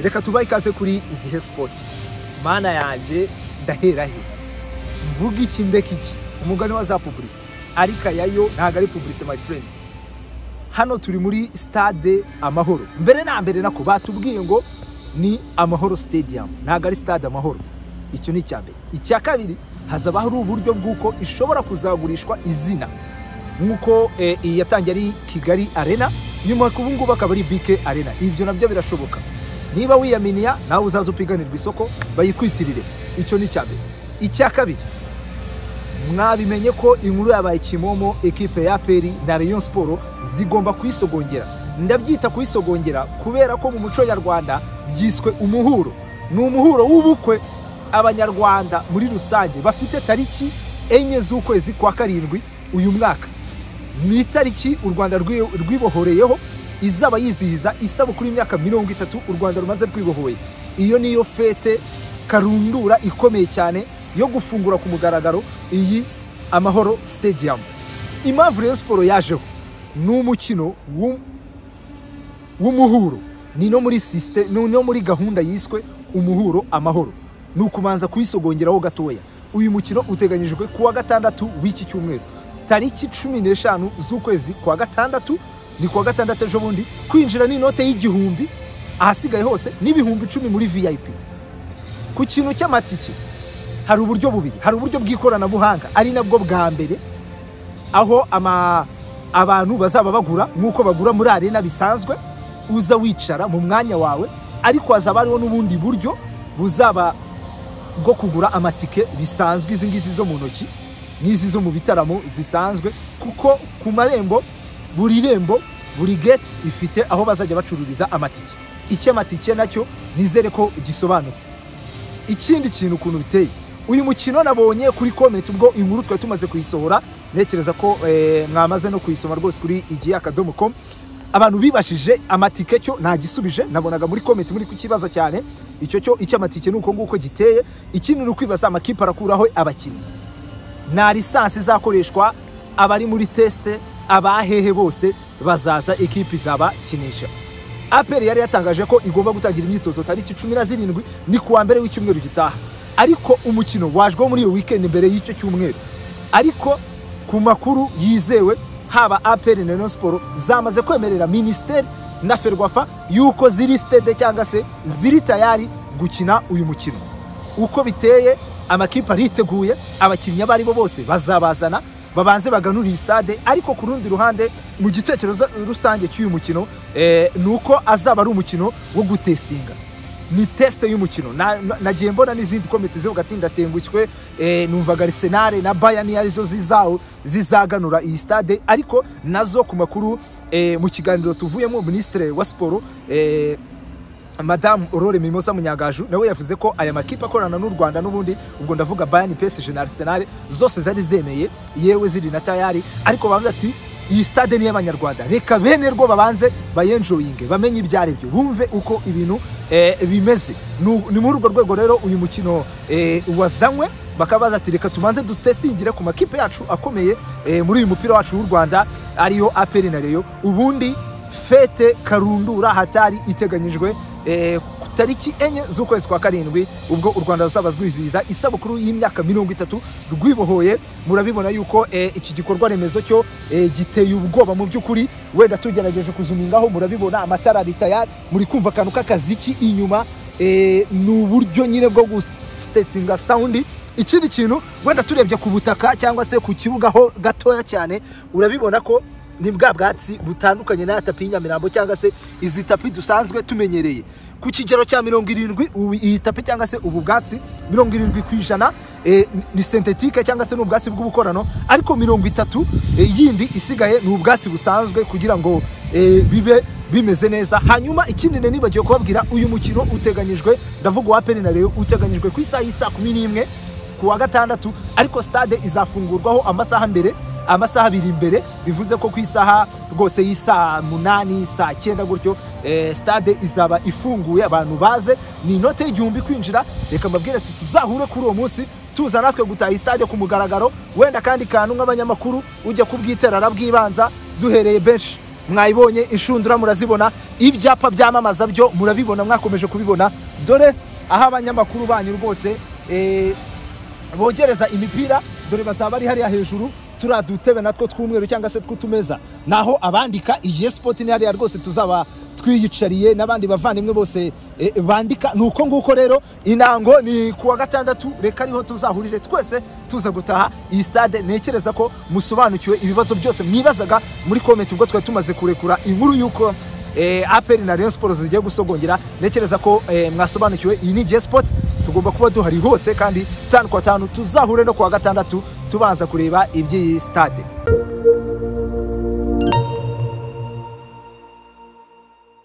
reka tubahe ikaze kuri igihe sipoti mana yanjye ndahera he mvuga iki ndeka iki umugani wa za pubulisite ariko ayayo ntabwo ari pubulisite my friend hano turi muri stade amahoro mbere na mbere nako batubwiye ngo ni amahoro stadium ntabwo ari stade amahoro icyo ni icya mbere icya kabiri hazaba hari uburyo bw'uko ishobora kuzagurishwa izina nk'uko eh, iyi yatangiye ari kigali arena nyuma ku ngubu akaba ari bike arena ibyo nabyo birashoboka niba wiyaminiya nawe uzaza upiganirwa isoko bayikwitirire icyo ni icya mbere icya kabiri mwabimenye ko inkuru yabaye kimomo ekipe ya peri na rayon siporo zigomba kuyisogongera ndabyita kuyisogongera kubera ko mu muco nyarwanda byiswe umuhuro ni umuhuro w'ubukwe abanyarwanda muri rusange bafite tariki enye z'ukwezi kwa karindwi uyu mwaka ni itariki u rwanda rwi- rwibohoreyeho izaba yizihiza isabukuru y'imyaka mirongo itatu u rwanda rumaze rwibohoye iyo niyo fete karundura ikomeye cyane yo gufungura ku mugaragaro iyi amahoro stadium impamvu rero siporo yajeho ni umukino w'u- w'umuhuro ni no muri sisite ni no muri gahunda yiswe umuhuro amahoro ni ukubanza kuyisogongeraho gatoya uyu mukino uteganyijwe ku wa gatandatu w'iki cyumweru tariki cumi n'eshanu z'ukwezi kwa gatandatu ni kuwa gatandatu ejo bundi kwinjira ni inote y'igihumbi ahasigaye hose n'ibihumbi icumi muri vip ku kintu cy'amatike hari uburyo bubiri hari uburyo bw'ikoranabuhanga ari nabwo bwa mbere aho ama abantu bazaba bagura nk'uko bagura muri arena bisanzwe uza wicara mu mwanya wawe ariko hazaba hariho n'ubundi buryo buzaba bwo kugura amatike bisanzwe izi ngizi zo mu ntoki n'izi zo mu bitaramo zisanzwe kuko ku marembo buri rembo buri gate ifite aho bazajya bacururiza amatike icyo amatike nacyo nizere ko gisobanutse ikindi kintu ukuntu biteye uyu mukino nabonye kuri komenti ubwo inkuru twari tumaze kuyisohora ntekereza ko eh, mwamaze no kuyisoma rwose kuri igihe akadomo com abantu bibashije amatike cyo ntagisubije nabonaga muri komenti muri kukibaza cyane icyo cyo icy'amatike ni uko nguko giteye ikindi ni ukwibaza amakipe arakuraho abakinnyi nta lisansi izakoreshwa abari muri tesite abahehe bose bazaza ekipi izabakinisha aperi yari yatangaje ko igomba gutangira imyitozo tariki cumi na zirindwi ni kuwa mbere w'icyumweru gitaha ariko umukino wajweho muri iyo wikendi mbere y'icyo cyumweru ariko ku makuru yizewe haba aperi na Rayon siporo zamaze kwemerera minisiteri na ferwafa yuko ziri sitede cyangwa se ziri tayari gukina uyu mukino uko biteye amakipe ariteguye abakinnyi abo aribo bose bazabazana babanze baganura iyi stade ariko ku rundi ruhande mu gitekerezo rusange cy'uyu mukino eh, ni uko azaba ari umukino wo gutestinga ni tesite y'umukino Na- na- nagiye mbona n'izindi komite zo hagati ndatengushywe eh, numvaga arisenal na bayani arizo zizaho zizaganura iyi stade ariko nazo ku makuru eh, mu kiganiro tuvuyemo minisitiri wa siporo eh, madamu aurore mimosa munyagaju nawe yavuze ko aya makipe akorana n'u rwanda n'ubundi ubwo ndavuga bayani psg na arsenal zose zari zemeye yewe ziri na tayari ariko bavuze ati iyi stade ni iy'abanyarwanda reka bene rwo babanze bayenjoyinge bamenye ibyo ari byo bumve uko ibintu eh, bimeze Nu- ni muri urwo rwego rero uyu mukino eh, wazanywe bakaba baza ati reka tubanze dutestingire ku makipe yacu akomeye eh, muri uyu mupira wacu w'u rwanda ariyo aperi na reyo ubundi fete karundura hatari iteganyijwe eh, ku tariki enye z'ukwezi kwa karindwi ubwo u rwanda ruzaba rwizihiza isabukuru y'imyaka mirongo itatu rwibohoye murabibona yuko eh, iki gikorwa remezo cyo eh, giteye ubwoba mu by'ukuri wenda tugerageje kuzumingaho murabibona amatara ari tayari muri kumva akantu k'akaziki inyuma eh, ni uburyo nyine bwo gustetinga sawundi ikindi kintu wenda turebye ku butaka cyangwa se ku kibuga ho gatoya cyane urabibona ko ni bwa bwatsi butandukanye n'aya tapi y'inyamirambo cyangwa se izi tapi dusanzwe tumenyereye ku kigero cya mirongo irindwi ubu iyi tapi cyangwa se ubu bwatsi mirongo irindwi ku ijana eh, ni sentetike cyangwa se ni ubwatsi bw'ubukorano ariko mirongo itatu eh, yindi isigaye ni ubwatsi busanzwe kugira ngo eh, bibe bimeze neza hanyuma ikindi ne nibagiwe kubabwira uyu mukino uteganyijwe ndavuga uwa peri na reyo uteganyijwe ku isaha y'i saa kumi n'imwe ku wa gatandatu ariko stade izafungurwaho amasaha mbere amasaha abiri imbere bivuze ko ku isaha rwose y'isaa munani saa cyenda gutyo eh, stade izaba ifunguye abantu baze ni inote y'igihumbi kwinjira reka mbabwire ati tuzahure kuri uwo munsi tuza natwe gutaha stade ku mugaragaro wenda kandi kantu nk'abanyamakuru ujya kubwiterana bw'ibanza duhereye benshi mwayibonye inshundura murazibona ibyapa byamamaza byo murabibona mwakomeje kubibona dore aho abanyamakuru banyu rwose eh, bogereza imipira dore bazaba bari hariya hejuru turiya dutebe natwo tw'umweru cyangwa se tw'utumeza naho abandika iyi sipoti ni hariya rwose tuzaba twiyicariye n'abandi bavandimwe bose eh, bandika ni uko nguko rero intango ni ku wa gatandatu reka ariho tuzahurire twese tuza gutaha iyi stade ntekereza ko musobanukiwe ibibazo byose mwibazaga muri komenti ubwo twari tumaze kurekura inkuru y'uko eh, aperi na rayon sports zigiye gusogongera ntekereza ko eh, mwasobanukiwe iyi ni J sport tugomba kuba duhari hose kandi tanu kwa tanu tuzahure no kuwa gatandatu tubanza kureba iby'iyi stade